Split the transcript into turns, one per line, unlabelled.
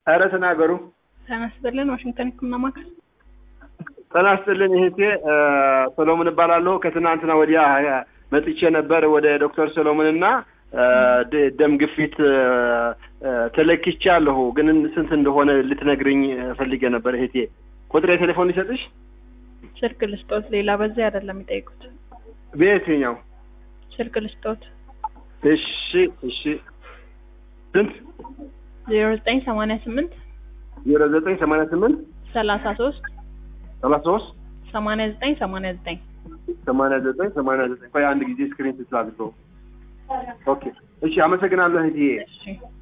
ኧረ ተናገሩ።
ጤና ይስጥልን ዋሽንግተን ህክምና ማዕከል
ጤና ይስጥልኝ እህቴ እ ሰሎሞን እባላለሁ። ከትናንትና ወዲያ እ መጥቼ ነበር ወደ ዶክተር ሰሎሞን እና እ ደ- ደም ግፊት እ እ ተለክቻለሁ፣ ግን ስንት እንደሆነ ልትነግርኝ ፈልጌ ነበር እህቴ። ቁጥር የቴሌፎን ሊሰጥሽ
ስልክ ልስጦት። ሌላ በዚህ አይደለም የሚጠይቁት።
በየትኛው?
ስልክ ልስጦት።
እሺ እሺ። ስንት?
ዜሮ ዘጠኝ ሰማንያ ስምንት
ዜሮ ዘጠኝ ሰማንያ ስምንት
ሰላሳ ሶስት
ሰላሳ ሶስት
ሰማንያ ዘጠኝ ሰማንያ ዘጠኝ
ሰማንያ ዘጠኝ ሰማንያ ዘጠኝ ቆይ አንድ ጊዜ ስክሪን ስላድርገው። ኦኬ እሺ፣ አመሰግናለሁ እህትዬ።
እሺ